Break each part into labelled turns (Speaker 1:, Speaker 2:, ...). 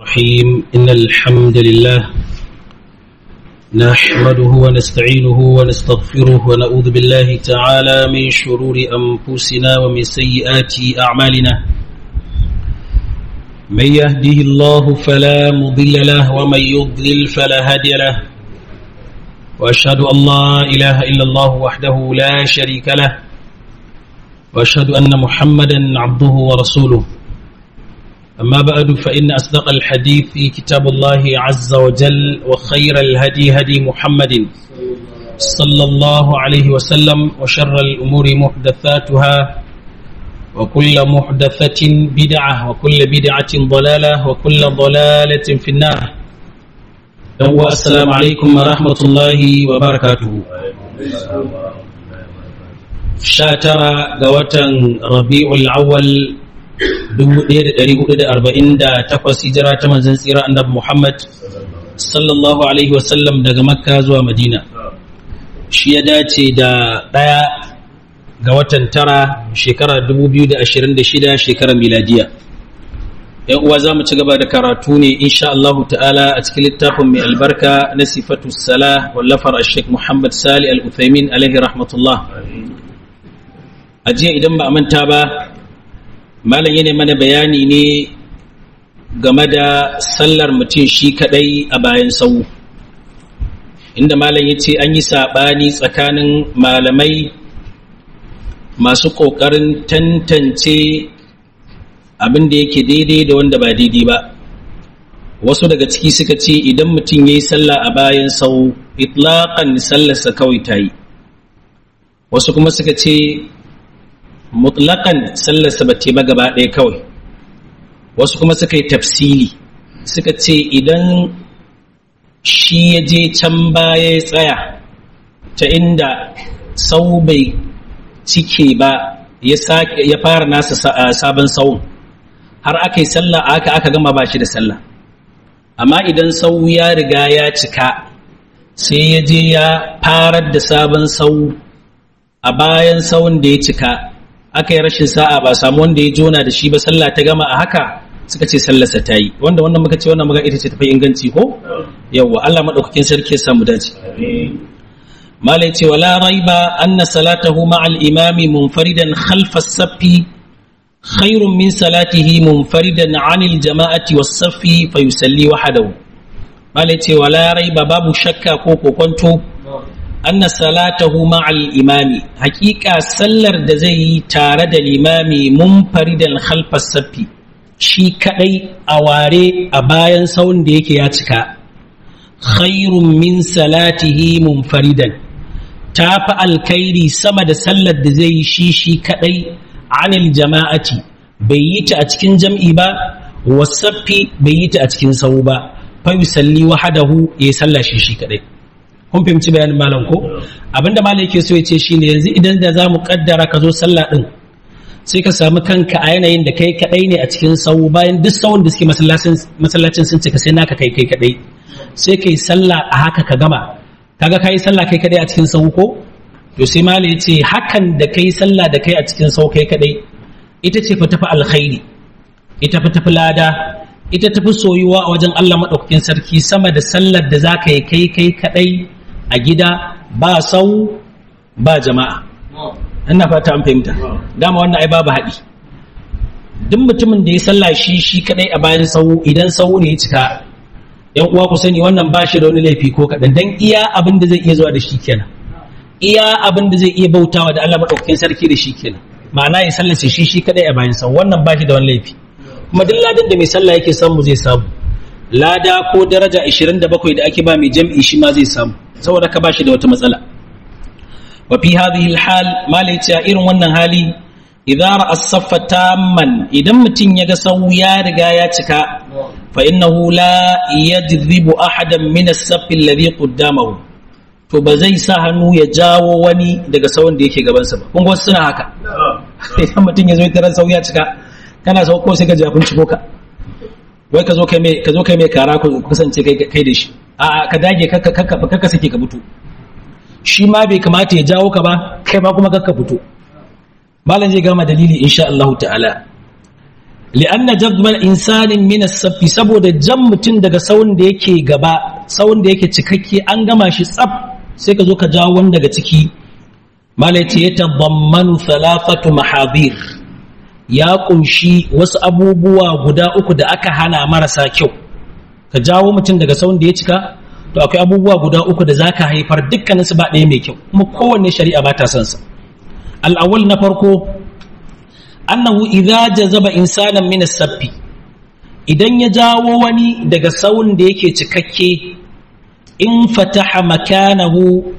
Speaker 1: الرحيم إن الحمد لله نحمده ونستعينه ونستغفره ونعوذ بالله تعالى من شرور أنفسنا ومن سيئات أعمالنا من يهده الله فلا مضل له ومن يضلل فلا هادي له وأشهد أن لا إله إلا الله وحده لا شريك له وأشهد أن محمدا عبده ورسوله أما بعد فإن أصدق الحديث في كتاب الله عز وجل وخير الهدي هدي محمد صلى الله عليه وسلم وشر الأمور محدثاتها وكل محدثة بدعة وكل بدعة ضلالة وكل ضلالة في النار السلام عليكم ورحمة الله وبركاته شاترا قوة ربيع الأول 1448 hijira ta manzon tsira annabi Muhammad sallallahu alaihi wasallam daga Makka zuwa Madina shi ya dace da ɗaya ga watan tara shekara 2026 shekarar miladiya yan uwa za mu ci gaba da karatu ne insha Allah ta'ala a cikin littafin mai albarka na sifatu sala wallafar Sheikh Muhammad Sali Al-Uthaymin alaihi rahmatullah a jiya idan ba a manta ba malam yana mana bayani ne game da sallar mutum shi kadai a bayan sau inda malam ya ce an yi saɓani tsakanin malamai masu ƙoƙarin tantance abin da yake daidai da wanda ba daidai ba wasu daga ciki suka ce idan mutum ya yi sallah a bayan sau itlaƙan sallarsa kawai ta yi wasu kuma suka ce mutlaƙan sallarsa ba ba gaba ɗaya kawai wasu kuma suka yi tafsili suka ce idan shi ya je can baya ya tsaya ta inda sau bai cike ba ya fara nasa sabon sauun har aka yi sallah aka aka gama ba shi da sallah amma idan sau ya riga ya cika sai ya je ya farar da sabon sau a bayan sauun da ya cika aka yi rashin sa'a ba samu wanda ya jona da shi ba sallah ta gama a haka suka ce sallarsa ta yi wanda wannan muka ce wannan muka ita ce tafi inganci ko yawwa Allah madaukakin sarki ya samu dace malai ce wala raiba anna salatahu ma'al imami munfaridan khalfa as-saffi khairun min salatihi munfaridan 'anil jama'ati was-saffi fa yusalli wahdahu malai ce wala raiba babu shakka ko kokonto anna salatahu ma'al imami hakika sallar da zai yi tare da limami munfaridan khalfas safi shi kadai a ware a bayan saun da yake ya cika khairun min salatihi munfaridan ta fi alkhairi sama da sallar da zai yi shi shi kadai anil jama'ati bai yi ta a cikin jam'i ba wasaffi bai yi ta a cikin sau ba fa yusalli wahadahu ya salla shi shi kadai kun fahimci bayanin malam ko abinda malam yake so ya ce shine yanzu idan da zamu kaddara ka zo sallah din sai ka samu kanka a yanayin da kai kadai ne a cikin sau bayan duk sauran da suke masallacin sun cika sai naka kai kai kadai sai kai sallah a haka ka gama kaga kai sallah kai kadai a cikin sau ko to sai malam ya ce hakan da kai sallah da kai a cikin sau kai kadai ita ce fa tafi alkhairi ita fa tafi lada ita tafi soyuwa a wajen Allah madaukakin sarki sama da sallar da zaka yi kai kai kadai a gida ba sau ba jama'a ina fata an fahimta dama wannan ai babu haɗi duk mutumin da ya sallah shi shi kadai a bayan sau idan sau ne ya cika yan uwa ku sani wannan ba shi da wani laifi ko kaɗan dan iya abin da zai iya zuwa da shi kenan iya abin da zai iya bautawa da Allah madaukakin sarki da shi kenan ma'ana ya sallace shi shi kadai a bayan sau wannan ba shi da wani laifi kuma duk ladan da mai sallah yake samu zai samu lada ko daraja 27 da ake ba mai jam'i shi ma zai samu saboda ka bashi da wata matsala wa fi hadhihi alhal malaiti a irin wannan hali idza ra'a as-saffa tamman idan mutum ya ga sau ya riga ya cika fa innahu la yadribu ahadan min as-saff alladhi qaddamahu to ba zai sa hannu ya jawo wani daga sauran da yake gabansa ba kun ga suna haka idan mutum ya zo tarar sau ya cika kana sau ko sai ka jafin ciko ka wai ka zo kai mai ka zo kai mai kara ku kasance kai kai da shi a ka dage kakka kakka kakka sake ka fito shi ma bai kamata ya jawo ka ba kai ma kuma kakka fito malam zai gama dalili insha Allah ta'ala li'anna jadwal insanin min as-saffi saboda jan mutum daga sawun da yake gaba sawun da yake cikakke an gama shi tsaf sai ka zo ka jawo wani daga ciki malaiti ya tabammanu thalathatu mahadir ya kunshi wasu abubuwa guda uku da aka hana marasa kyau ka jawo mutum daga sawun da ya cika to akwai abubuwa guda uku da zaka haifar dukkaninsu ba ɗaya mai kyau kuma kowanne shari'a ba ta son sa al-awwal na farko annahu idza jazaba insanan min as-sabbi idan ya jawo wani daga sawun da yake cikakke in fataha makanahu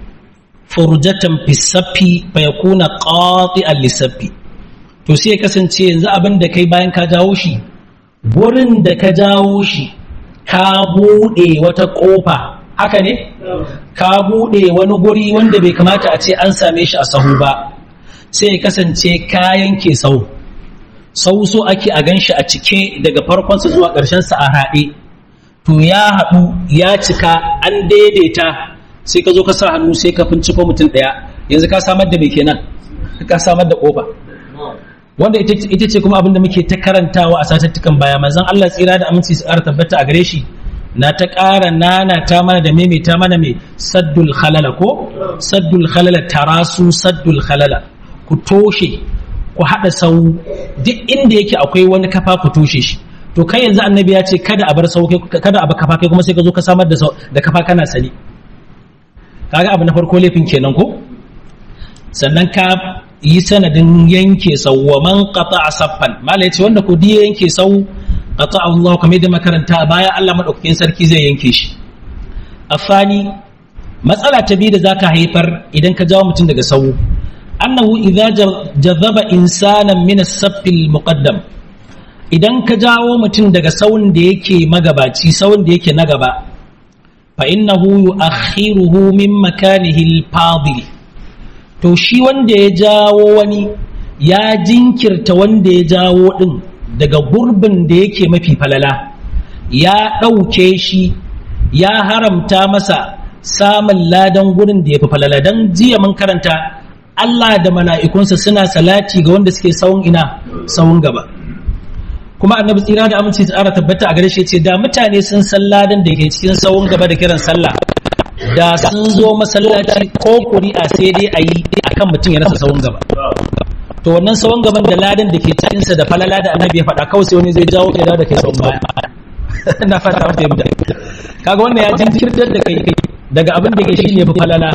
Speaker 1: furjatan fi saffi fa yakuna qati'an li saffi to sai ya kasance yanzu abin da kai bayan ka jawo shi gurin da ka jawo shi ka bude wata kofa haka ne ka bude wani guri wanda bai kamata a ce an same shi a sahu ba sai ya kasance kayan ke sau sau so ake a ganshi a cike daga farkonsa zuwa ƙarshensa a haɗe to ya haɗu ya cika an daidaita sai ka zo ka sa hannu sai ka finciko mutum ɗaya yanzu ka samar da mai kenan ka samar da ƙofa wanda ita ce kuma abin da muke ta karantawa a satattukan baya manzon Allah tsira da aminci su ƙara tabbata a gare shi na ta ƙara nana ta mana da maimaita mana mai saddul khalala ko saddul khalala tarasu saddul khalala ku toshe ku haɗa sau duk inda yake akwai wani kafa ku toshe shi to kai yanzu annabi ya ce kada a bar sau kada a bar kafa kai kuma sai ka zo ka samar da da kafa kana sani kaga abu na farko laifin kenan ko sannan ka yi sanadin yanke sau wa man qata saffan mala yace wanda ku diya yanke sau qata Allah kamar da makaranta baya Allah madaukakin sarki zai yanke shi afani matsala ta biyu da zaka haifar idan ka jawo mutum daga sau annahu idza jazaba insanan min as-saff al-muqaddam idan ka jawo mutum daga sawun da yake magabaci sawun da yake na gaba fa innahu yu'akhiruhu min makanihi al-fadil to shi wanda ya jawo wani ya jinkirta wanda ya jawo din daga gurbin da yake mafi falala ya ɗauke shi ya haramta masa samun ladan gurin da ya fi falala don jiya mun karanta Allah da mala'ikunsa suna salati ga wanda suke sawun ina sawun gaba kuma annabi tsira da aminci tsara tabbata a gare shi ce da mutane sun san ladan da ke cikin sawun gaba da kiran sallah da sun zo masallaci ko kuri'a sai dai a yi akan mutum ya rasa sawun gaba to wannan sawun gaban da ladan da ke cikinsa da falala da annabi ya faɗa kawai sai wani zai jawo kai da kai sawun baya na fata an fahimta kaga wannan ya jinkirtar da kai daga abin da ke shi ne falala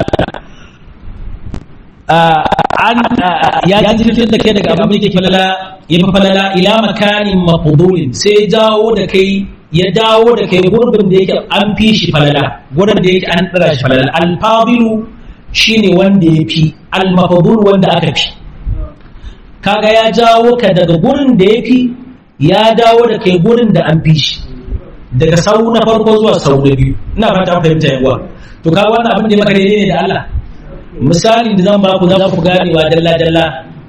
Speaker 1: an ya jinkirtar da kai daga abin da ke falala ya fi falala ila makanin maqdulin sai jawo da kai ya dawo da kai gurbin da yake an fi shi falala gurbin da yake an tsara shi falala alfadilu shine wanda ya fi almafadul wanda aka fi kaga ya jawo ka daga gurin da ya fi ya dawo da kai gurin da an fi shi daga sau na farko zuwa sau na biyu ina fata fahimta yawa to kaga wannan abin da maka daidai ne da Allah misali da zan ba ku za ku ganewa dalla dalla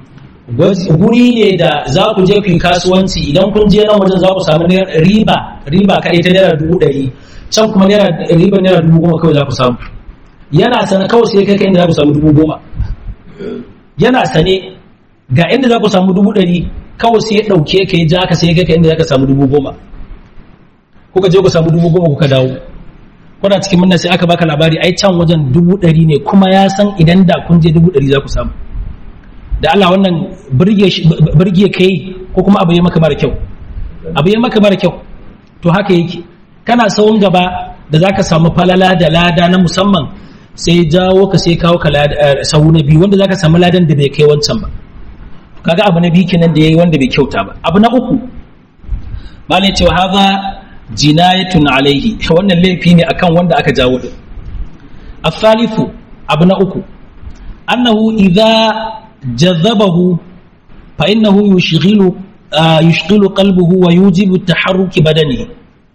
Speaker 1: guri ne da za ku je ku yi kasuwanci idan kun je nan wajen za ku samu riba riba kaɗai ta naira dubu ɗari can kuma naira riba naira dubu goma kawai za ku samu yana sana kawai sai kai inda za ku samu dubu goma yana sane ga inda za ku samu dubu ɗari kawai sai ya ɗauke ka ya ja ka sai kai inda za ka samu dubu goma kuka je ku samu dubu goma kuka dawo kuna cikin munna sai aka baka labari ai can wajen dubu ɗari ne kuma ya san idan da kun je dubu ɗari za ku samu da Allah wannan birge kai ko kuma abu ya maka mara kyau abu ya maka mara kyau to haka yake kana sawun gaba da zaka samu falala da lada na musamman sai jawo ka sai kawo ka sau na biyu wanda zaka samu ladan da bai kai wancan ba kaga abu na biyu kenan da yayi wanda bai kyauta ba abu na uku malai cewa haza jinayatun alaihi wannan laifi ne akan wanda aka jawo din afalifu abu na uku annahu idza jazabahu fa innahu yushghilu yushghilu qalbuhu wa yujibu taharruki badani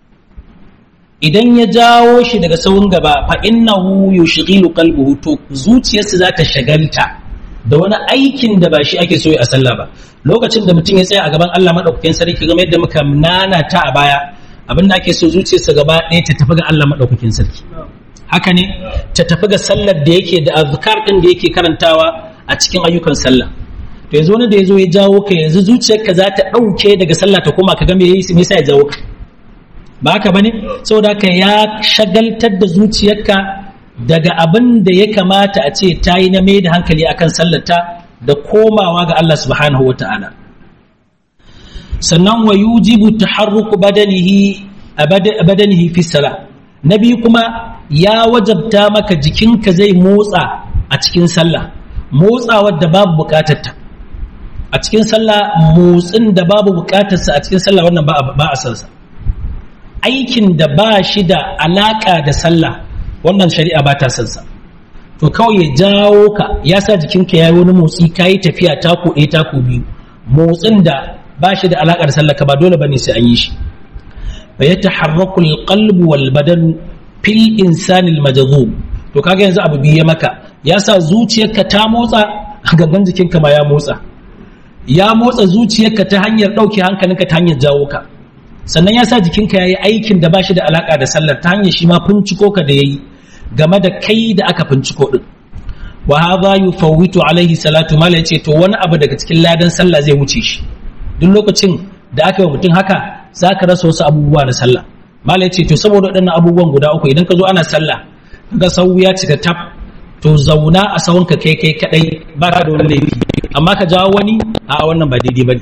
Speaker 1: idan ya jawo shi daga sawun gaba fa innahu yushghilu qalbuhu to zuciyarsa za ta shagalta da wani aikin da ba shi ake so a sallah ba lokacin da mutum ya tsaya a gaban Allah madaukakin sarki game yadda muka nana ta a baya abin da ake so zuciyarsa gaba ɗaya ta tafi ga Allah madaukakin sarki haka ne ta tafi ga sallar da yake da azkar din da yake karantawa a cikin ayyukan sallah to yanzu wani da ya zo ya jawo ka yanzu zuciyarka za ta ɗauke daga sallah ta koma ka ga me yayi me yasa ya jawo ka ba haka bane saboda haka ya shagaltar da zuciyarka daga abin da ya kamata a ce ta yi na mai da hankali akan sallata da komawa ga Allah subhanahu wa ta'ala sannan wa yujibu taharruku badanihi badanihi fi sala na biyu kuma ya wajabta maka jikinka zai motsa a cikin sallah motsawar da babu bukatarta a cikin sallah motsin da babu bukatarsa a cikin sallah wannan ba a sansa aikin da ba shi da alaka da sallah wannan shari'a ba ta sansa to kawai ya jawo ka ya sa jikinka ya yi wani motsi ka yi tafiya taku ɗaya taku biyu motsin da ba shi da alaka da sallah ka ba dole bane sai an yi shi fa yataharraku alqalbu wal badan fil insani almajzub to kaga yanzu abu biye maka ya sa zuciyarka ta motsa gaban jikinka ma ya motsa ya motsa zuciyarka ta hanyar ɗauke hankalinka ta hanyar jawo ka sannan ya sa jikinka ya yi aikin da ba shi da alaƙa da sallar ta hanyar shi ma finciko ka da ya yi game da kai da aka finciko ɗin wa hadha yufawwitu alaihi salatu mala yace to wani abu daga cikin ladan sallah zai wuce shi duk lokacin da aka yi mutum haka za ka rasa wasu abubuwa na sallah mala yace to saboda waɗannan abubuwan guda uku idan ka zo ana sallah kaga sau ya cika tab to zauna a sawunka kai kai kadai baka da wani laifi amma ka jawo wani a wannan ba daidai bane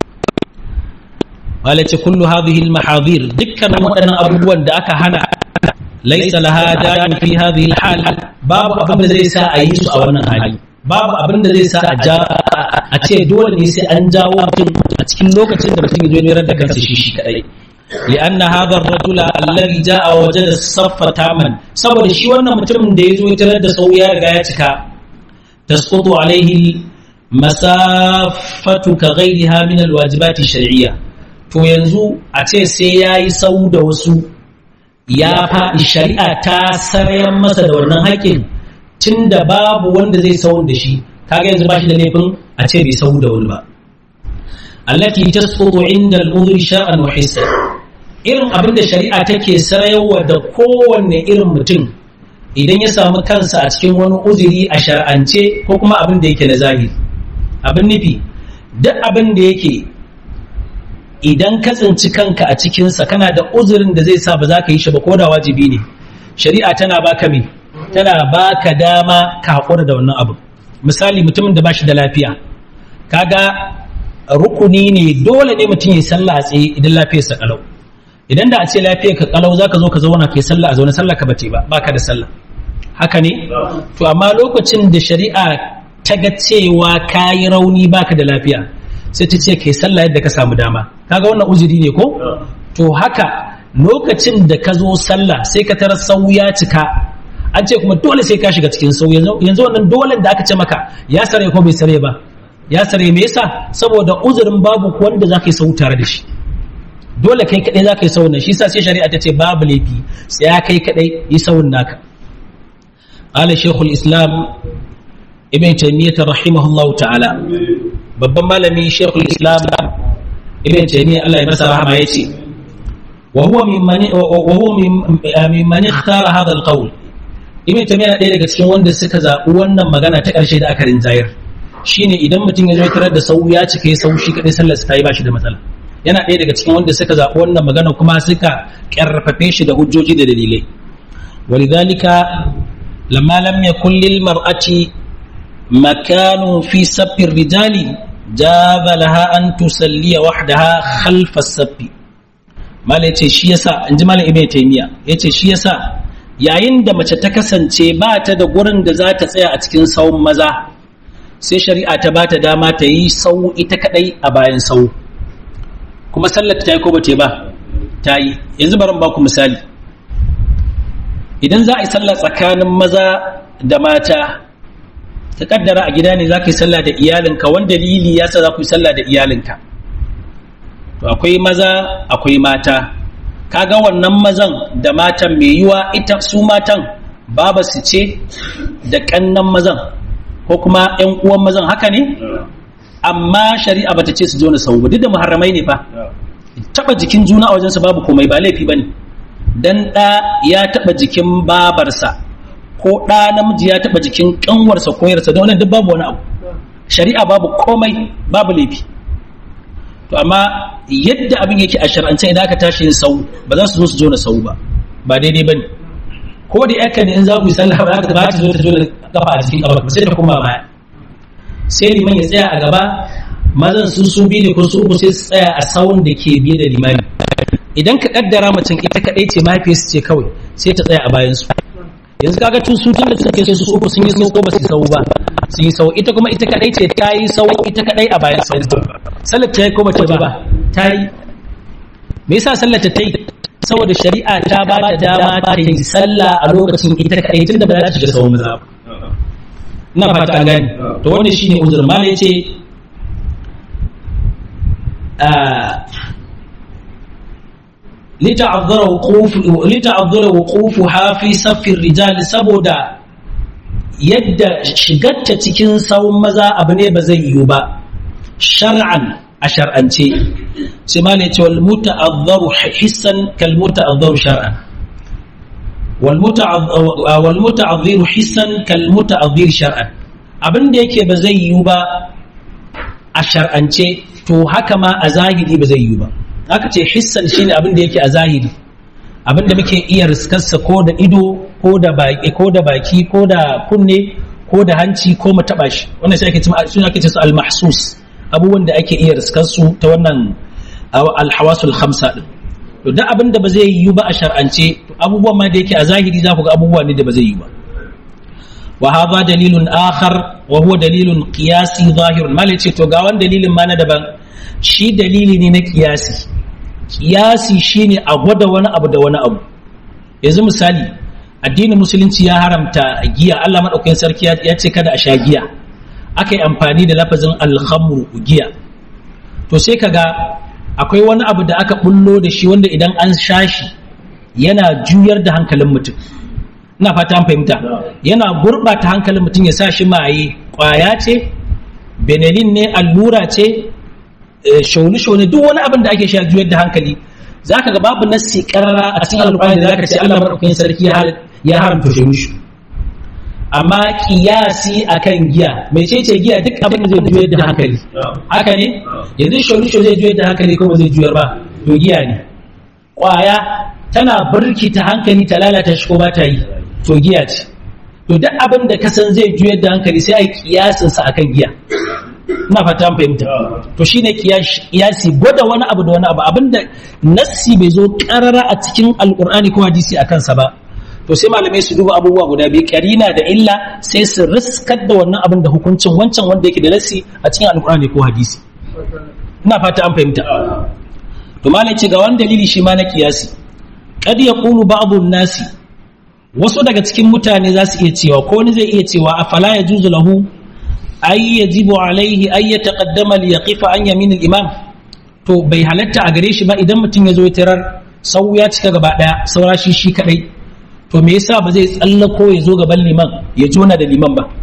Speaker 1: walace kullu hadhihi almahadir dukkanin waɗannan abubuwan da aka hana laysa laha da'in fi hadhihi alhal babu abin da zai sa a yi su a wannan hali babu abin da zai sa a ja a ce dole ne sai an jawo mutum a cikin lokacin da mutum ya zo ya da kansa shi shi kadai لأن هذا الرجل الذي جاء وجد الصف تاما saboda shi wannan mutumin da ya zo ya tarar da sau ya riga ya cika tasqutu alaihi masafatu ka ghairiha min alwajibati shar'iyya to yanzu a ce sai yayi sau da wasu ya faɗi shari'a ta sarayan masa da wannan haƙƙin tunda babu wanda zai sau da shi kaga yanzu ba shi da laifin a ce bai sau da wani ba allati tasqutu inda al-udhri sha'an wa hissan irin abin da shari'a take sarayarwa da kowanne irin mutum idan ya samu kansa a cikin wani uzuri a shar'ance ko kuma abin da yake na zahiri abin nufi duk abin da yake idan ka tsinci kanka a cikinsa kana da uzurin da zai sa ba za ka yi shi ba ko da wajibi ne shari'a tana baka me tana baka dama ka haƙura da wannan abu misali mutumin da ba shi da lafiya kaga rukuni ne dole ne mutum ya sallah a tsaye idan lafiyarsa kalau idan da a ce lafiyar ka kalau zaka zo ka zauna kai sallah a zaune sallah ka bace ba baka da sallah haka ne to amma lokacin da shari'a ta ga cewa kayi rauni baka da lafiya sai ta ce kai sallah yadda ka samu dama kaga wannan uzuri ne ko to haka lokacin da ka zo sallah sai ka tarar sau ya cika an ce kuma dole sai ka shiga cikin sau yanzu wannan dole da aka ce maka ya sare ko bai sare ba ya sare me yasa saboda uzurin babu wanda zaka yi sau tare da shi dole kai kadai za ka yi saunin shi sa sai shari'a ta ce babu laifi sai ya kai kadai yi saunin naka ala shekul islam ibn taymiyyah rahimahullah ta'ala babban malami shekul islam ibn taymiyyah Allah ya masa rahama yace wa huwa mimman wa huwa mimman ikhtara hadha alqawl ibn taymiyyah ɗaya daga cikin wanda suka zaɓi wannan magana ta ƙarshe da aka rinjayar shine idan mutum ya zo tarar da sau ya cika ya sau shi kadai sallar sa ta yi ba shi da matsala yana ɗaya daga cikin wanda suka zaɓi wannan magana kuma suka ƙarfafe shi da hujjoji da dalilai walidhalika lamma lam yakun lil mar'ati makanu fi saffir rijali jaza laha an tusalliya wahdaha khalfa saffi mala yace shi yasa inji malam ibnu taymiya yace shi yasa yayin da mace ta kasance ba ta da gurin da za ta tsaya a cikin sawun maza sai shari'a ta bata dama ta yi sau ita kadai a bayan sau kuma sallar ta yi ko bace ba ta yi yanzu bari ba ku misali idan za a yi sallah tsakanin maza da mata ka kaddara a gida ne za ka yi sallah da iyalinka wanda dalili ya sa za ku yi sallah da iyalinka to akwai maza akwai mata kaga wannan mazan da matan mai yiwa ita su matan baba su ce da kannan mazan ko kuma yan uwan mazan haka ne amma shari'a bata ce su jona sau ba duk da muharramai ne fa taba jikin juna a wajensu babu komai ba laifi bane dan ɗa ya taba jikin babarsa ko ɗa namiji ya taba jikin ƙanwarsa ko yarsa don wannan duk babu wani abu shari'a babu komai babu laifi to amma yadda abin yake a shar'ance idan aka tashi yin sau ba za su zo su jona sau ba ba daidai bane ko da yakka ne in za ku yi sallah ba za ta zo ta jona kafa a cikin kafa sai ta koma baya sai liman ya tsaya a gaba mazan su su biyu ne ko su uku sai su tsaya a sawun da ke biye da limami idan ka kaddara macen ita kadai ce mahaifiyarsu ce kawai sai ta tsaya a bayan su yanzu kaga tun su tun da suke su uku sun yi sau ko ba su sau ba sun yi sau ita kuma ita kadai ce ta yi sau ita kadai a bayan sau sallar ta yi ko bata ba ta yi me yasa sallar ta yi saboda shari'a ta ba ta dama ta yi sallah a lokacin ita kadai tun da ba za ta shiga sau maza ba ina fata an gani to wannan shine uzur mala yace لتعذر وقوف لتعذر وقوفها في صف الرجال saboda yadda shigarta cikin sawun maza abu ne ba zai yiwu ba shar'an a shar'ance sai ma ne ce wal muta'azzaru hissan kal muta'azzaru shar'an wal muta'azziru hissan kal muta'azzir shar'an abin da yake ba zai yiwu ba a shar'ance to haka ma a zahiri ba zai yiwu ba aka ce hissan shine abin da yake a zahiri abin da muke iya riskarsa ko da ido ko da baki ko da baki ko da kunne ko da hanci ko mu taba shi wannan sai ake cewa suna ake cewa al-mahsus abubuwan da ake iya riskar su ta wannan al-hawasul khamsa din to duk abin da ba zai yiwu ba a shar'ance to abubuwan ma da yake a zahiri za ku ga abubuwa ne da ba zai yiwu ba wa hadha dalilun akhar wa huwa dalilun qiyasi zahirun mal ce to ga wani dalilin ma na daban shi dalili ne na kiyasi kiyasi shine a gwada wani abu da wani abu yanzu misali addinin musulunci ya haramta giya Allah madaukakin sarki ya ce kada a sha giya aka yi amfani da lafazin alhamru giya to sai kaga akwai wani abu da aka bullo da shi wanda idan an sha shi yana juyar da hankalin mutum ina fata an fahimta yana gurɓata hankalin mutum ya sa shi maye ƙwaya ce benelin ne allura ce shaune-shaune duk wani abin da ake sha juyar da hankali za ka ga babu nassi karara a cikin alƙur'ani da za ka ce Allah maɗaukakin sarki ya haramta shaune amma kiyasi akan giya mai ce ce giya duk abin da zai juyar da hankali haka ne yanzu shaune-shaune zai juyar da hankali kuma zai juyar ba to giya ne ƙwaya tana birkita hankali ta lalata shi ko ba ta yi to giya ce to duk abin da ka san zai juyar da hankali sai a yi kiyasinsa akan giya ina fata an fahimta to shine kiyasi gwada wani abu da wani abu abinda nassi bai zo karara a cikin alkur'ani ko hadisi a kansa ba to sai malamai su duba abubuwa guda biyu karina da illa sai su riskar da wannan abin da hukuncin wancan wanda yake da nassi a cikin alkur'ani ko hadisi ina fata an fahimta to malai ce ga wani dalili shi ma na kiyasi kad yaqulu ba'dhu nasi wasu daga cikin mutane za su iya cewa ko wani zai iya cewa afala yajuzu lahu ay yajibu alaihi ay yataqaddama li yaqifa an yamin al-imam to bai halatta a gare shi ba idan mutum ya zo ya tarar sau ya cika gaba daya saura shi shi kadai to me yasa ba zai tsallako ya zo gaban liman ya jona da liman ba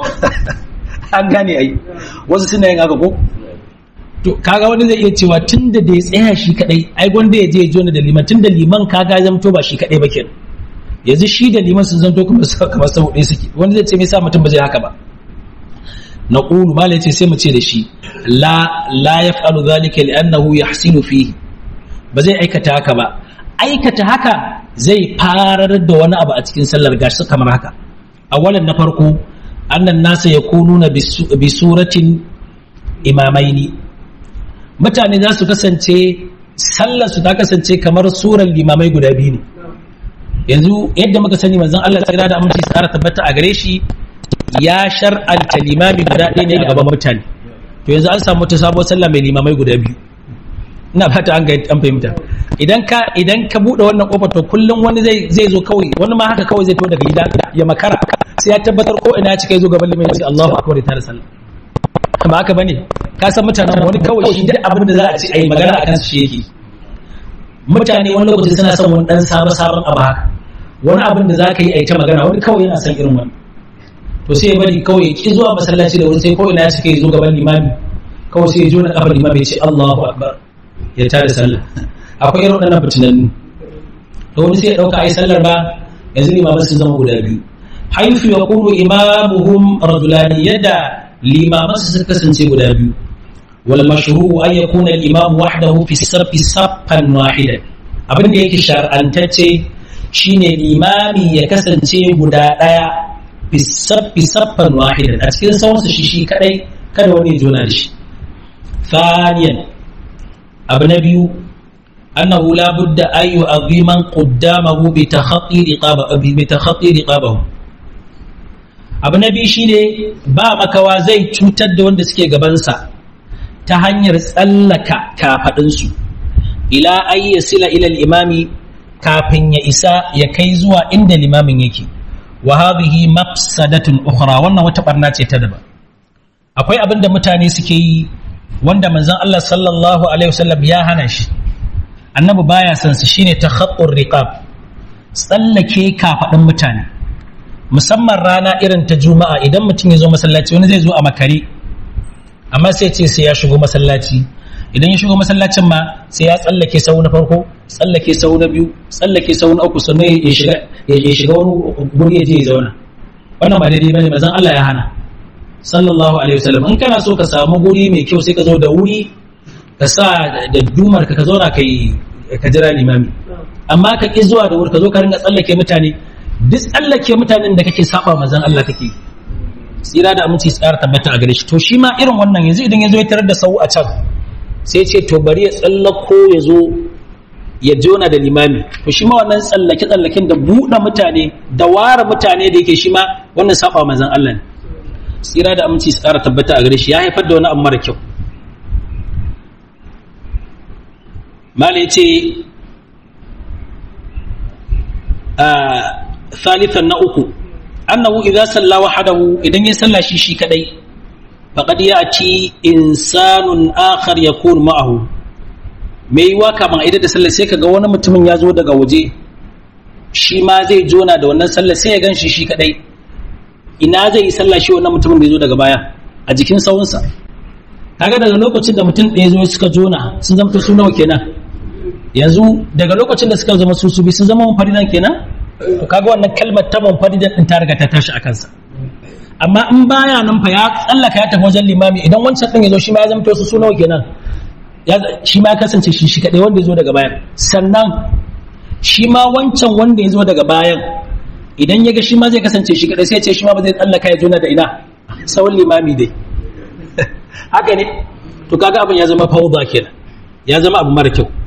Speaker 1: an gane ai wasu suna yin haka ko to kaga wani zai iya cewa tunda da ya tsaya shi kadai ai gwanda ya je ya jona da liman tunda liman kaga zamto ba shi kadai ba kenan yanzu shi da liman sun zanto kuma kamar sau ɗaya suke wani zai ce me yasa mutum ba zai haka ba na ƙulu malai ce sai mu ce da shi la la ya faru zalika li'annahu yahsinu fihi ba zai aikata haka ba aikata haka zai farar da wani abu a cikin sallar gashi kamar haka awalan na farko annan nasa ya kununa bi suratin imamaini mutane za su kasance sallar su ta kasance kamar surar limamai guda biyu ne yanzu yadda muka sani manzon Allah tsira da aminci tsara tabbata a gare shi ya shar'anta limami guda ɗaya ne gaban mutane to yanzu an samu ta sabuwar sallah mai limamai guda biyu ina fata an an fahimta idan ka idan ka bude wannan kofar to kullum wani zai zai zo kawai wani ma haka kawai zai to daga gida ya makara sai ya tabbatar ko ina ya cika zo gaban limami sai Allahu akbar ta da sallah ba haka bane ka san mutanen wani kawai shi duk abin da za a ci ayi magana akan su shi yake mutane wani lokaci suna son wani dan sabon sabon abu haka wani abin da za ka yi a ta magana wani kawai yana son irin wani to sai ya bari kawai ki zuwa masallaci da wuri sai kawai na cika ya zo gaban limami kawai sai ya jo na kafar limami ya ce Allahu akbar ya tada sallah akwai irin waɗannan fitinannu to wani sai ya ɗauka ai sallar ba yanzu limaman sun zama guda biyu haifu ya kuru imamuhum rajulani yadda limaman su kasance guda biyu wal mashru an yakuna al imam wahdahu fi sarfi saffan wahidan abin da yake shar'antacce shine limami ya kasance guda daya fi sarfi saffan wahidan a cikin sauransu shi shi kadai kada wani ya jona da shi thaniyan abu na biyu annahu la budda an yu'azziman qaddamahu bi takhatti riqaba bi takhatti riqabahu abu na biyu shine ba makawa zai cutar da wanda suke gabansa ta hanyar tsallaka kafadinsu ila an yasila ila imami kafin ya isa ya kai zuwa inda limamin yake wa hadhihi mafsadatun ukhra wannan wata barna ce ta daban akwai abin da mutane suke yi wanda manzon Allah sallallahu alaihi wasallam ya hana shi annabi baya son su shine takhattur riqab tsallake kafadin mutane musamman rana irin ta juma'a idan mutum ya zo masallaci wani zai zo a makare amma sai ce sai ya shigo masallaci idan ya shigo masallacin ma sai ya tsallake sau na farko tsallake sau na biyu tsallake sau na uku sannan ya shiga ya shiga wani guri ya je ya zauna wannan ba daidai bane manzon Allah ya hana sallallahu alaihi wasallam in kana so ka samu guri mai kyau sai ka zo da wuri ka sa da dumar ka ka zauna kai ka jira limami amma ka ki zuwa da wuri ka zo ka ringa tsallake mutane duk tsallake mutanen da kake saba manzon Allah kake tsira da aminci tsara tabbata a gare shi to shi ma irin wannan yanzu idan ya zo ya tarar da sau a can sai ce to bari ya tsallako ya zo ya jona da limami to shi ma wannan tsallake tsallaken da buɗe mutane da ware mutane da yake shi ma wannan saba manzon Allah ne tsira da aminci su ƙara tabbata a gare shi ya haifar da wani abu mara kyau mala ya ce thalithan na uku annahu idza salla wahdahu idan ya salla shi shi kadai faqad ya'ti insanun akhar yakun ma'ahu me yiwa kaman idan da sallah sai kaga wani mutumin ya zo daga waje shi ma zai jona da wannan sallah sai ya gan shi shi kadai ina zai yi sallah shi wannan mutumin da ya zo daga baya a jikin sawunsa kaga daga lokacin da mutum ɗaya zo suka jona sun zama su nawa kenan yanzu daga lokacin da suka zama su su bi sun zama munfaridan kenan to kaga wannan kalmar ta munfaridan din ta riga ta tashi a kansa amma in baya nan fa ya tsallaka ya tafi wajen limami idan wancan din ya zo shi ma ya zama su su nawa kenan shi ma ya kasance shi shi kadai wanda ya zo daga bayan sannan shi ma wancan wanda ya zo daga bayan idan ya ga shi ma zai kasance shi kadai sai ce shi ma ba zai tsallaka ya jona da ina tsawon limami dai haka ne to kaga abin ya zama fauda kenan ya zama abu mara kyau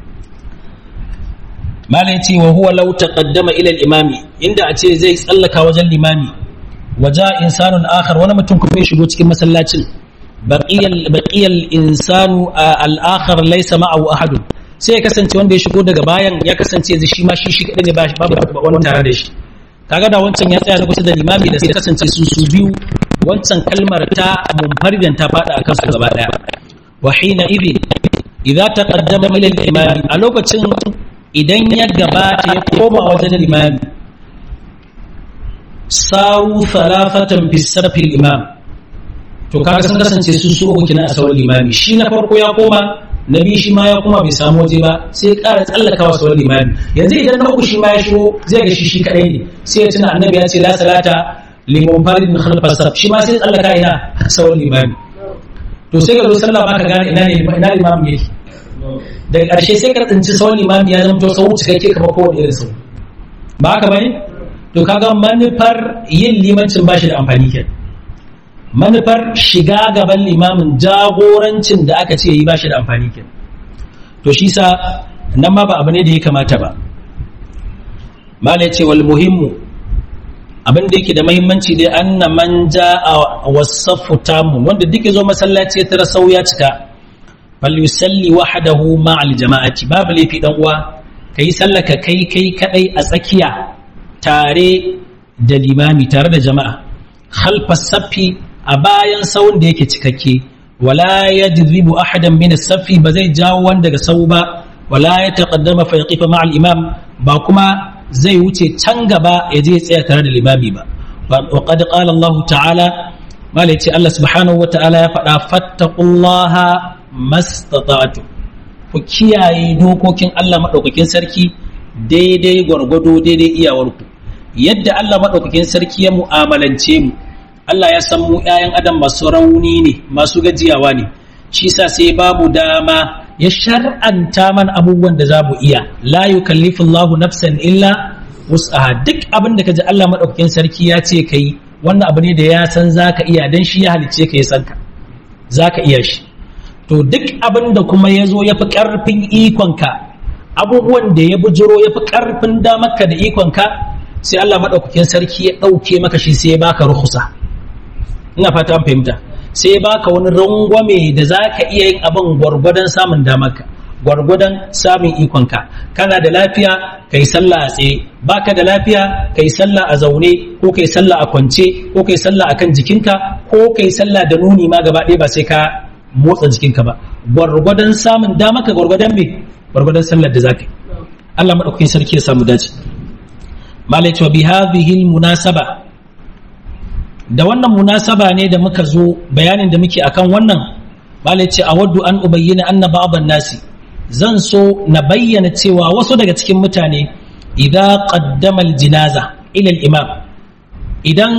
Speaker 1: mala yace wa huwa law taqaddama ila al-imami inda a ce zai tsallaka wajen limami waja insanun akhar wani mutum kuma ya shigo cikin masallacin baqiyal baqiyal insanu al-akhar laysa ma'ahu ahadun sai ya kasance wanda ya shigo daga bayan ya kasance shi ma shi shi kadai ne babu wani tare da shi kaga da wancan ya tsaya na kusa da limami da sai kasance su su biyu wancan kalmar ta munfaridan ta fada akan su gaba daya wa hina idin idza taqaddama ila al-imam a lokacin idan ya gabata ya koma wajen limami sawu thalathatan fi sarfi al-imam to kaga sun kasance su su uku kina a sauran limami shi na farko ya koma na biyu shi ma ya kuma bai samu waje ba sai ƙara tsallaka wasu wani limami yanzu idan na uku shi ma ya shigo zai ga shi shi kadai ne sai ya tuna annabi ya ce la salata liman farid min khalfa saf shi ma sai tsallaka ina sauran limami to sai ka zo sallah ba ka gane ina ne ina limamin yake daga ƙarshe sai ka tsinci sauran limami ya zama to sau cikakke kamar kowane irin sau ba haka bane to kaga manufar yin limancin ba shi da amfani kenan manufar shiga gaban limamin jagorancin da aka ce yi ba shi da amfani ke to shi sa nan ma ba abu ne da ya kamata ba mala ya ce wal muhimmu abin da yake da mahimmanci dai anna man a wasafu tamu wanda duk zo masallaci ya tara sau ya cika bal yusalli wahdahu ma al jama'ati babu laifi dan uwa kai sallaka kai kai kadai a tsakiya tare da limami tare da jama'a khalfa safi a bayan sawun da yake cikakke wala yajribu ahadan min as-safi ba zai jawo wanda daga sau ba wala ya taqaddama fa yaqifa ma'a al-imam ba kuma zai wuce can gaba ya je tsaya tare da limami ba wa qad qala Allah ta'ala malai ce Allah subhanahu wa ta'ala ya faɗa fattaqullaha mastata'tu ku kiyaye dokokin Allah madaukakin sarki daidai gwargwado daidai iyawarku yadda Allah madaukakin sarki ya mu'amalance mu Allah ya san mu ƴaƴan adam masu rauni ne masu gajiyawa ne shi sa sai babu dama ya shar'anta man abubuwan da za mu iya la yukallifu Allahu nafsan illa wus'aha duk abin da kaji Allah madaukakin sarki ya ce kai wannan abu ne da ya san zaka iya dan shi ya halicce ka ya san ka zaka iya shi to duk abin da kuma ya zo ya fi ƙarfin ikonka abubuwan da ya bujiro ya fi ƙarfin damarka da ikonka sai Allah maɗaukakin sarki ya ɗauke maka shi sai ya baka ruhusa ina fata an fahimta sai ya baka wani rangwame da za ka iya yin abin gwargwadon samun damarka gwargwadon samun ikonka kana da lafiya ka yi sallah a tsaye baka da lafiya ka yi sallah a zaune ko ka yi sallah a kwance ko ka yi sallah a kan jikinka ko ka yi sallah da nuni ma gaba ɗaya ba sai ka motsa jikinka ba gwargwadon samun dama ka gwargwadon me gwargwadon sallar da zaka yi Allah madaukakin sarki ya samu dace malai cewa bi hadhihi munasaba da wannan munasaba ne da muka zo bayanin da muke akan wannan malai ce awaddu an ubayyana anna ba'dhan nasi zan so na bayyana cewa wasu daga cikin mutane idan qaddama al-jinaza ila al-imam idan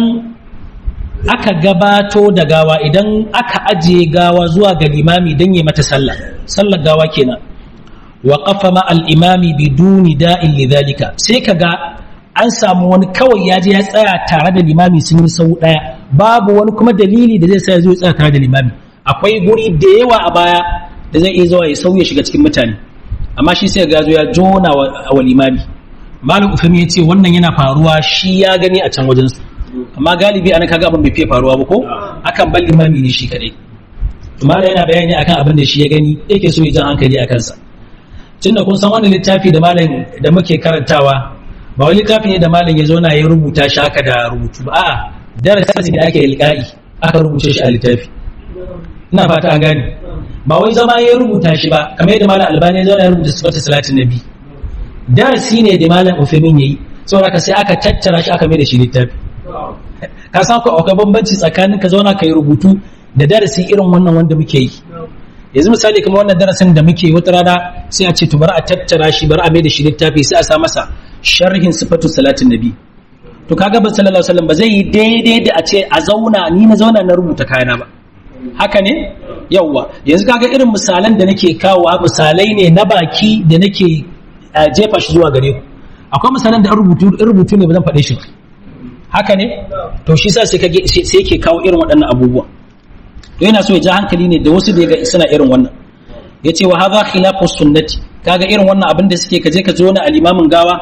Speaker 1: aka gabato da gawa idan aka ajiye gawa zuwa ga limami don yi mata sallah sallar gawa kenan wa qafa ma al-imami biduni da'in lidhalika sai kaga an samu wani kawai ya je ya tsaya tare da limami sun yi sau daya babu wani kuma dalili da zai sa ya zo ya tsaya tare da limami akwai guri da yawa a baya da zai iya zuwa ya sauya shiga cikin mutane amma shi sai ga zo ya jona wa limami malam ufami ya ce wannan yana faruwa shi ya gani a can wajensu amma galibi ana kaga abin bai fiye faruwa ba ko akan bar limami ne shi kadai malam yana bayani akan abin da shi ya gani yake so ya jan hankali a kansa tunda kun san wannan littafi da malam da muke karantawa ba wani littafi ne da malam ya zauna ya rubuta shi haka da rubutu ba a'a darasi da ake ilka'i aka rubuce shi a littafi ina fata an gane ba wai zama ya rubuta shi ba kamar yadda malam albani ya zauna ya rubuta sifatu salatin nabi darasi ne da malam ufemin yayi saboda ka sai aka tattara shi aka mai da shi littafi ka san ko akwai bambanci tsakanin ka zauna ka yi rubutu da darasi irin wannan wanda muke yi yanzu misali kamar wannan darasin da muke wata rana sai a ce to bari a tattara shi bari a mai da shi littafi sai a sa masa sharhin sifatu salatin nabi to kaga ba sallallahu alaihi wasallam ba zai yi daidai da a ce a zauna ni na zauna na rubuta kayana ba haka ne yawwa yanzu kaga irin misalan da nake kawowa misalai ne na baki da nake jefa shi zuwa gare ku akwai misalan da rubutu rubutu ne ba zan faɗe shi ba haka ne to shi sa sai yake kawo irin waɗannan abubuwa to yana so ya ja hankali ne da wasu da ga suna irin wannan ya ce wa haza khilafu sunnati kaga irin wannan abin da suke kaje ka zo na alimamin gawa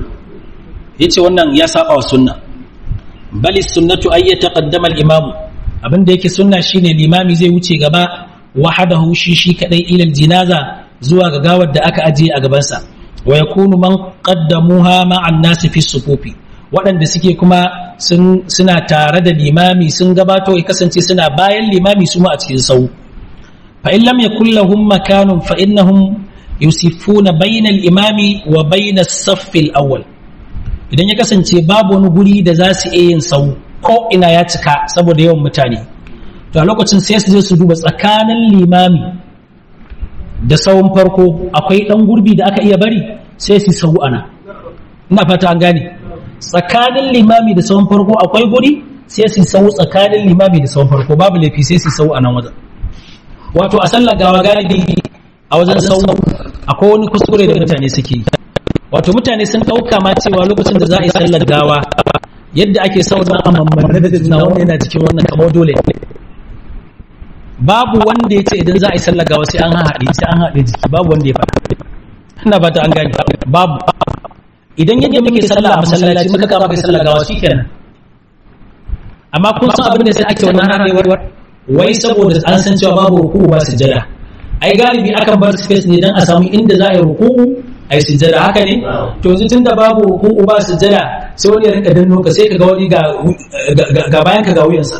Speaker 1: ya ce wannan ya saba wa sunna bali sunnatu ay yataqaddama al-imamu abin da yake sunna shine limami zai wuce gaba wahadahu shi shi kadai ila jinaza zuwa ga gawar da aka ajiye a gabansa wa yakunu man qaddamuha ma'an nasi fi sufufi waɗanda suke kuma suna tare da limami sun gabato ya kasance suna bayan limami su ma a cikin sau fa in lam yakul lahum makanun fa innahum yusifuna bayna al-imami wa bayna as-saff al-awwal idan ya kasance babu wani guri da za su iya yin sau ko ina ya cika saboda yawan mutane to a lokacin sai su je su duba tsakanin limami da sauran farko akwai dan gurbi da aka iya bari sai su sau ana ina fata an gane tsakanin limami da sauran farko akwai guri sai su sau tsakanin limami da sauran farko babu laifi sai su sau a nan wajen wato a sallar gawa galibi a wajen sau akwai wani kuskure da mutane suke yi wato mutane sun ɗauka ma cewa lokacin da za a yi sallar gawa yadda ake sauran a mamman da juna wanda yana cikin wannan kamar dole babu wanda ya ce idan za a yi sallar gawa sai an haɗe sai an haɗe jiki babu wanda ya faɗa ina ba ta an gani babu idan yadda muke sallah a masallaci muka kama kai sallar gawa shikenan amma kun san abin da sai ake wannan haɗewar wai saboda an san cewa babu ruku'u ba sujjada ai galibi akan bar space ne dan a samu inda za a yi ruku'u a yi sujjada haka ne to yanzu tunda babu ruku'u ba sujjada sai wani ya rinka danno ka sai ka ga wani ga bayan ka ga wuyansa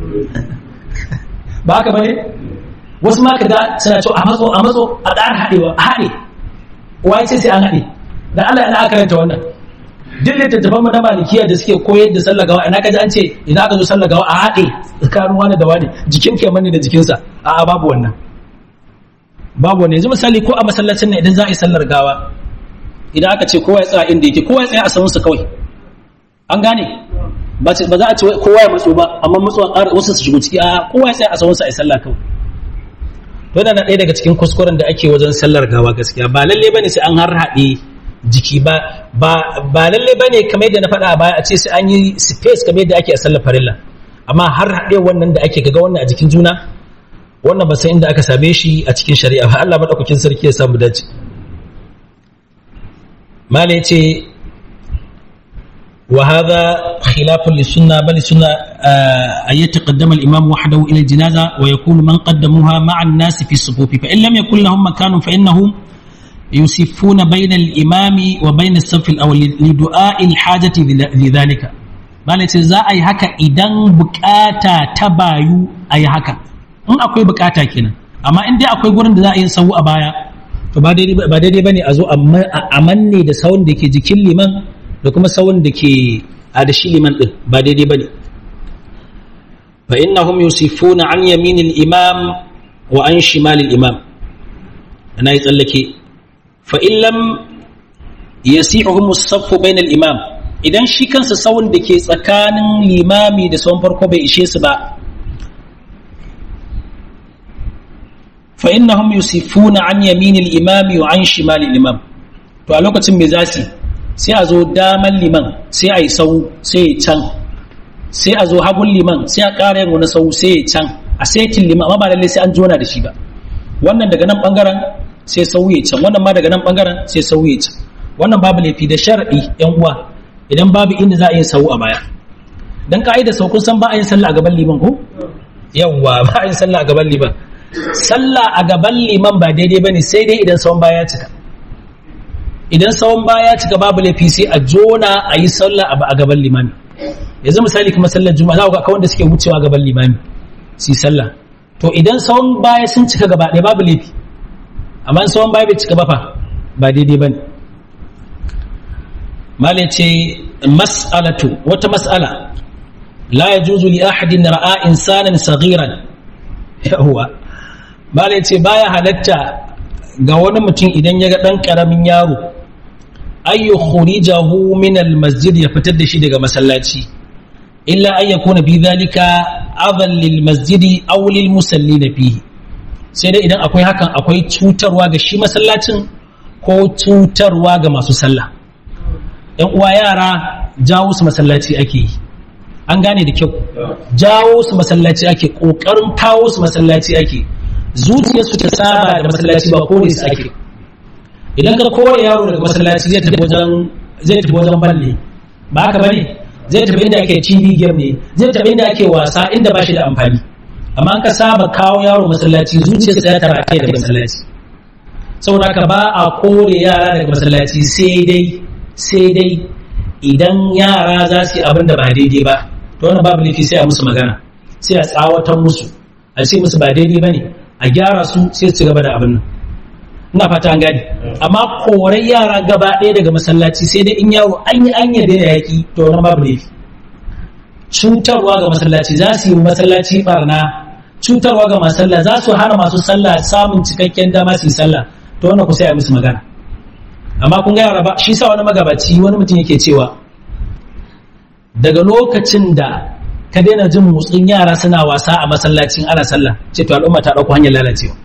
Speaker 1: ba haka bane wasu ma ka ga suna cewa a matso a matso a ƙara haɗewa a haɗe wai sai sai an haɗe da Allah yana karanta wannan duk littattafan mu na malikiya da suke koyar da sallar gawa ina kaji an ce ina ka zo sallar gawa a haɗe tsakanin wani da wani jikin ke mani da jikinsa a'a babu wannan babu wannan yanzu misali ko a masallacin ne idan za a yi sallar gawa idan aka ce kowa ya tsaya inda yake kowa ya tsaya a samansa kawai an gane ba za a ce kowa ya matso ba amma matsuwa ƙara wasu su shigo ciki a kowa ya sai a sawunsa a sallah kawai to yana ɗaya daga cikin kuskuren da ake wajen sallar gawa gaskiya ba lalle bane sai an har haɗe jiki ba ba ba lalle bane kamar yadda na faɗa a baya a ce sai an yi space kamar yadda ake a sallar farilla amma har haɗe wannan da ake gaga wannan a jikin juna wannan ba sai inda aka same shi a cikin shari'a ba Allah madaukakin sarki ya samu dace mala yace وهذا خلاف للسنة بل السنة أن يتقدم الإمام وحده إلى الجنازة ويكون من قدموها مع الناس في الصفوف فإن لم يكن لهم مكان فإنهم يسفون بين الإمام وبين الصف الأول لدعاء الحاجة لذلك bala ce za a yi haka idan bukata ta bayu a yi haka in akwai bukata kenan amma in dai akwai gurin da za a yi sau a baya to ba daidai ba ne a zo a manne da sawun da ke jikin liman da kuma sawun da ke a da shi liman din ba daidai ba ne fa innahum yusifuna an yaminil imam wa an shimalil imam ana yi tsallake fa in lam yasi'uhum as-saffu bainal imam idan shi kansa sawun da ke tsakanin limami da sawun farko bai ishe su ba fa innahum yusifuna an yaminil imami wa an shimalil imam to a lokacin me zasu sai a zo daman liman sai a yi sau sai ya can sai a zo hagun liman sai a ƙara yin wani sau sai ya can a setin liman amma ba lallai sai an jona da shi ba wannan daga nan bangaren sai sau ya can wannan ma daga nan bangaren sai sau ya can wannan babu laifi da shar'i yan uwa idan babu inda za a yi sau a baya dan ka'ida sau kun san ba a yin sallah a gaban liman ko yawwa ba a yin sallah a gaban liman sallah a gaban liman ba daidai bane sai dai idan sauran baya ya cika idan sauran baya ya cika babu laifi sai a jona a yi sallah a gaban limami yanzu misali kuma sallar juma'a za ku ga wanda suke wucewa gaban limami su yi sallah to idan sauran baya sun cika gaba ɗaya babu laifi amma sauran baya bai cika ba fa ba daidai bane mala ce mas'alatu wata mas'ala la yajuzu li ahadin ra'a insanan saghiran yawa mala ce baya halatta ga wani mutum idan ya ga ɗan ƙaramin yaro ayyu khurijahu min almasjid ya fitar da shi daga masallaci illa an yakuna bi dhalika adhan lil masjidi aw lil musallin fihi sai dai idan akwai hakan akwai cutarwa ga shi masallacin ko cutarwa ga masu sallah yan uwa yara jawo su masallaci ake yi an gane da kyau jawo su masallaci ake kokarin kawo su masallaci ake zuciyarsu ta saba da masallaci ba kore su ake idan ka kore yaro daga masallaci zai tafi wajen zai tafi wajen balle ba haka bane zai tafi inda ake TV game ne zai tafi inda ake wasa inda ba shi da amfani amma an ka saba kawo yaro masallaci zuciyarsa ya tara kai da masallaci saboda haka ba a kore yara daga masallaci sai dai sai dai idan yara za su yi abin da ba daidai ba to wannan babu laifi sai a musu magana sai a tsawatar musu a ce musu ba daidai ba ne a gyara su sai su gaba da abin nan ina fata an gani amma korai yara gaba ɗaya daga masallaci sai dai in yaro an yi an yarda da yaƙi to wannan babu laifi cutarwa ga masallaci za su yi masallaci barna cutarwa ga masu sallah za su hana masu sallah samun cikakken dama su yi sallah to wannan ku sai a musu magana amma kun ga yara ba shi sa wani magabaci wani mutum yake cewa daga lokacin da ka daina jin motsin yara suna wasa a masallacin ana sallah ce to al'umma ta dauko hanyar lalacewa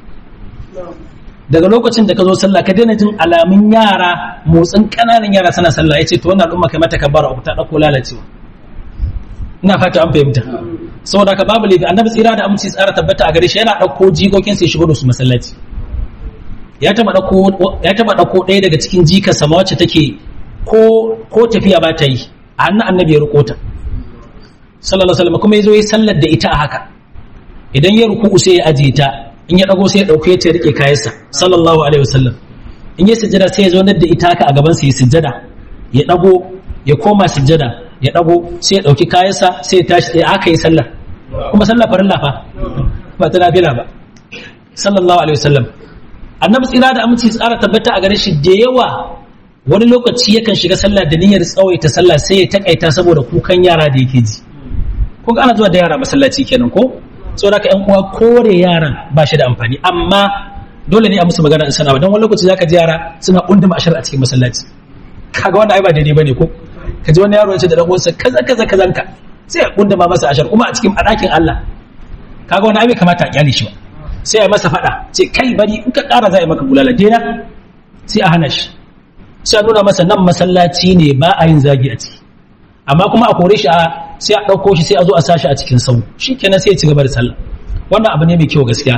Speaker 1: daga lokacin da ka zo sallah ka daina jin alamun yara motsin kananan yara suna sallah ya ce to wannan al'umma kai mata kabbara uku ta dauko lalacewa ina fata an fahimta saboda ka babu laifi annabi tsira da aminci tsara tabbata a gare shi yana dauko jikokin sai shigo da su masallaci ya taba dauko ya taba dauko ɗaya daga cikin jika sama wacce take ko ko tafiya ba ta yi a hannun annabi ya riko ta sallallahu alaihi wasallam kuma yazo yi sallar da ita a haka idan ya ruku sai ya ajiye ta in ya dago sai ya dauke ta rike kayansa sallallahu alaihi wasallam in ya sujjada sai ya zo da ita haka a gaban sa ya sujjada ya dago ya koma sujjada ya dago sai ya dauki kayansa sai ya tashi sai aka yi sallar kuma sallar farilla fa ba ta nafila ba sallallahu alaihi wasallam annabi tsira da aminci tsara tabbata a gare shi da yawa wani lokaci yakan shiga sallah da niyyar tsawaita sallah sai ya takaita saboda kukan yara da yake ji ko ana zuwa da yara masallaci kenan ko saboda ka yan uwa kore yaran ba shi da amfani amma dole ne a musu magana in sana don wani lokaci zaka ji yara suna unduma ashar a cikin masallaci kaga wanda ai ba daidai bane ko ka ji wani yaro ya ce da dan uwansa kaza kaza kazanka sai ya kunda ma masa ashar kuma a cikin a ɗakin Allah kaga wani abin kamata a kyale shi ba sai ya masa faɗa ce kai bari in ka ƙara za a yi maka bulala dena sai a hana shi sai a nuna masa nan masallaci ne ba a yin zagi a ciki amma kuma a kore shi a sai a ɗauko shi sai a zo a sashi a cikin sau shi kenan sai ya ci gaba da sallah wannan abu ne mai kyau gaskiya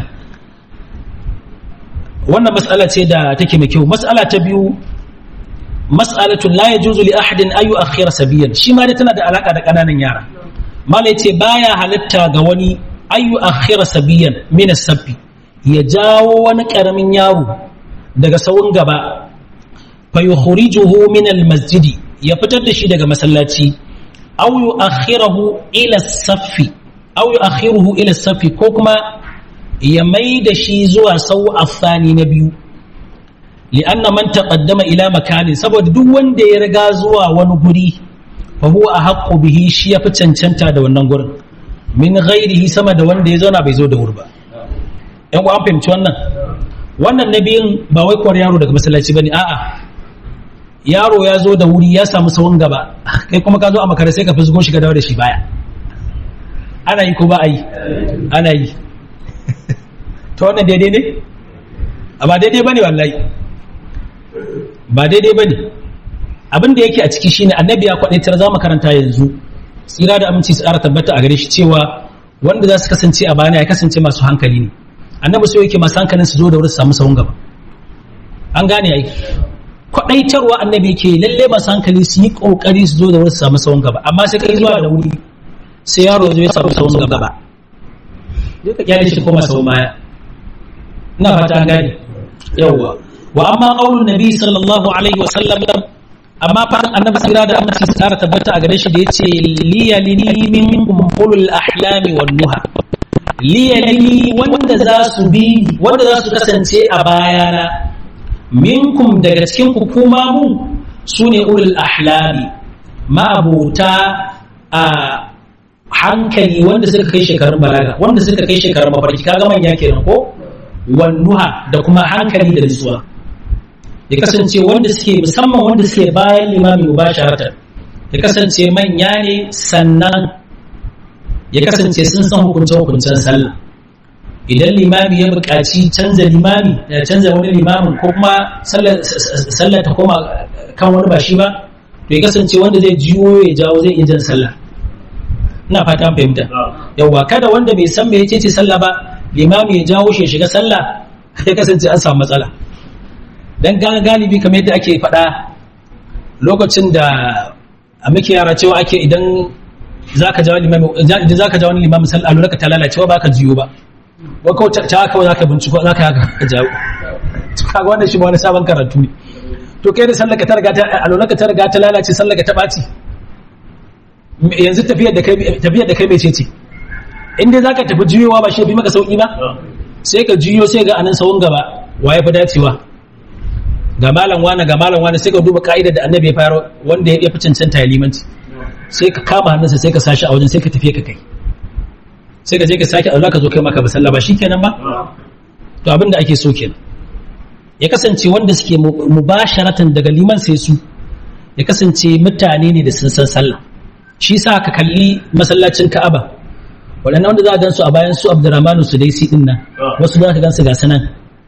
Speaker 1: wannan mas'ala ce da take mai kyau mas'ala ta biyu mas'alatu la yajuzu li ahadin an yu'akhkhira sabiyan shi ma dai tana da alaka da kananan yara mala yace baya halatta ga wani an yu'akhkhira sabiyan min as-sabbi ya jawo wani karamin yaro daga sawun gaba fa yukhrijuhu min al-masjidi ya fitar da shi daga masallaci aw yu'akhkhirahu ila as-saffi aw yu'akhiruhu ila as-saffi ko kuma ya mai da shi zuwa sau afani na biyu li'anna man taqaddama ila makanin saboda duk wanda ya riga zuwa wani guri fa huwa ahqqu bihi shi yafi cancanta da wannan gurin min ghairihi sama da wanda ya zauna bai zo da wuri ba yan an fahimci wannan wannan nabiyin ba wai kwar yaro daga masallaci bane a'a yaro ya zo da wuri ya samu sawun gaba kai kuma ka zo a makare sai ka fusgo shi ka dawo da shi baya ana yi ko ba a yi ana yi ta wannan daidai ne ba daidai bane wallahi ba daidai bane abin da yake a ciki shine annabi ya kwadaitar za mu karanta yanzu tsira da aminci su ƙara tabbata a gare shi cewa wanda za su kasance a bana ya kasance masu hankali ne annabi so yake masu hankalin su zo da wuri su samu sahun gaba an gane ai kwadaitarwa annabi yake lalle masu hankali su yi kokari su zo da wuri su samu sahun gaba amma sai kai zuwa da wuri sai yaro ya zo ya samu sahun gaba duk ka kyale shi koma sahun baya ina fata an gane yawwa wa amma qaulun nabi sallallahu alaihi wa sallam amma fa annabi sira da amince su tsara tabbata a gare shi da yace liyalini minkum ulul ahlami wan nuha liyalini wanda za su bi wanda za su kasance a bayana minkum daga cikin ku kuma mu sune ulul ahlami ma'abuta a hankali wanda suka kai shekarun balaga wanda suka kai shekarun mafarki kaga manya kenan ko wannuha da kuma hankali da nutsuwa ya kasance wanda suke musamman wanda suke bayan limami mubasharatan ya kasance manya ne sannan ya kasance sun san hukuncen hukuncen sallah idan limami ya buƙaci canza limami ya canza wani limamin ko kuma sallah ta koma kan wani ba shi ba to ya kasance wanda zai jiwo ya jawo zai iya jan sallah ina fata an fahimta yawwa kada wanda bai san me yace ce sallah ba limami ya jawo shi shiga sallah ya kasance an samu matsala dan galibi kamar yadda ake faɗa lokacin da a muke yara cewa ake idan zaka jawo limami idan zaka jawo limami sallah lura ka ta lalacewa ba ka jiyo ba ba ko ta kawai zaka binciko zaka haka ka jawo kaga wannan shi ma wani sabon karatu ne to kai da sallar ka ta riga ta alwala ka ta riga ta lalace sallar ka ta ɓaci yanzu tafiyar da kai tafiyar da kai mai ce in dai zaka tafi juyowa ba shi bi maka sauki ba sai ka juyo sai ga anan sawun gaba waye fi dacewa ga malam wani ga malam wani sai ka duba ka'idar da annabi ya fara wanda ya fi cancanta ya limanci sai ka kama hannunsa sai ka sashi a wajen sai ka tafiye ka kai sai ka je ka sake Allah ka zo kai maka basalla ba shikenan ba to abin da ake so kenan ya kasance wanda suke mubasharatan daga liman sai su ya kasance mutane ne da sun san sallah shi sa ka kalli masallacin Ka'aba waɗannan wanda za a gansu a bayan su Abdurrahmanu su daisi din nan wasu za ka gansu ga sanan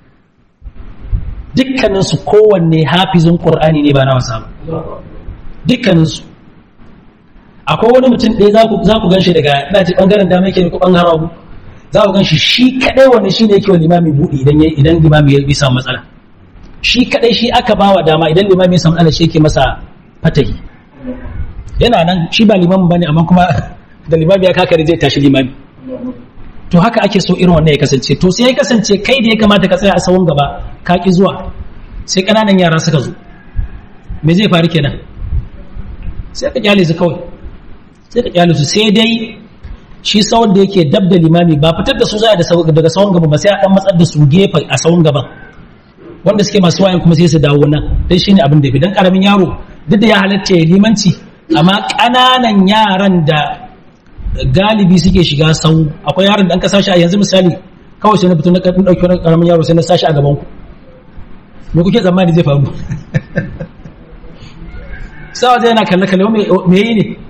Speaker 1: dukkanin su kowanne hafizin Qur'ani ne ba na wasa ba dukkanin su akwai wani mutum ɗaya za ku ganshi daga ina ce bangaren dama yake ko bangaren hagu za ku ganshi shi kadai wani shi ne yake wa limami buɗe idan idan limami ya samu matsala shi kadai shi aka bawa dama idan limami ya samu matsala shi yake masa fatahi yana nan shi ba limamin bane amma kuma da limami ya kakare zai tashi limami to haka ake so irin wannan ya kasance to sai ya kasance kai da ya kamata ka tsaya a sawun gaba ka ki zuwa sai kananan yara suka zo me zai faru kenan sai ka kyale su kawai sai ka kyale su sai dai shi sawun da yake dab da limami ba fitar da su za daga sawun gaba ba sai a dan matsar da su gefe a sawun gaban wanda suke masu wayan kuma sai su dawo nan dan shine abin da bi dan karamin yaro duk da ya halatta ya limanci amma ƙananan yaran da galibi suke shiga sau akwai yaron da an ka sashi a yanzu misali kawai sai na fito na ɗauki wani ƙaramin yaro sai na sashi a gaban ku me kuke tsammani zai faru sawa zai yana kalle kalle me yi ne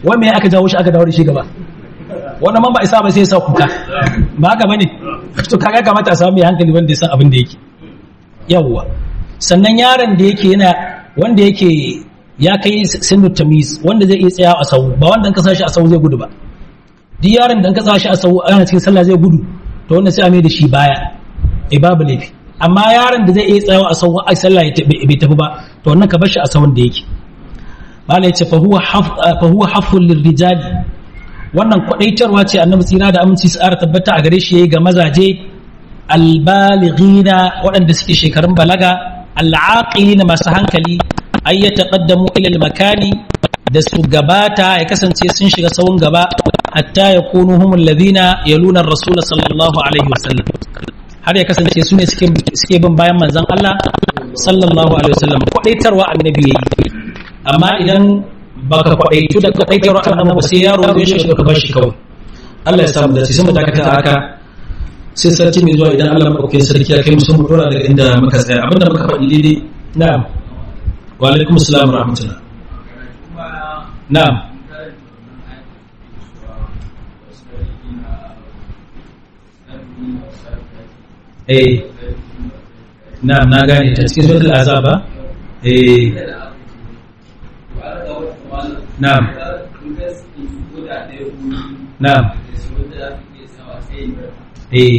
Speaker 1: wai me aka jawo shi aka dawo da shi gaba wannan man ba isa ba sai ya sa kuka ba haka bane to kaga kamata a samu mai hankali wanda ya san abin da yake yawwa sannan yaron da yake yana wanda yake ya kai sinu tamiz wanda zai iya tsaya a sau ba wanda in ka sashi a sau zai gudu ba duk yaron da in ka sashi a sau ana cikin sallah zai gudu to wannan sai a mai da shi baya eh babu laifi amma yaron da zai iya tsayawa a sau a sallah bai tafi ba to wannan ka bar shi a sau da yake mala yace fa huwa haf fa huwa haful lirrijali wannan kwadaitarwa ce annabi tsira da aminci su ara tabbata a gare shi yayi ga mazaje albalighina waɗanda suke shekarun balaga al'aqilina masu hankali ay yataqaddamu ila al-makani da su gabata ya kasance sun shiga sawun gaba hatta yakunu humul ladina yaluna ar-rasul sallallahu alaihi wasallam har ya kasance su ne suke suke bin bayan manzon Allah sallallahu alaihi wasallam kwadaitarwa annabi yayi amma idan baka kwadaitu da kwadaitarwa annabi sai yaro zai shiga ka bar shi kawai Allah ya samu da sai mu dakata haka sai sarki mai zuwa idan Allah maɗauke sarki ya kai musu mu dora daga inda muka tsaya abinda muka faɗi daidai na'am wa alaikum assalam wa rahmatullah na'am eh na'am na gane ta cikin suratul azaba eh na'am na'am eh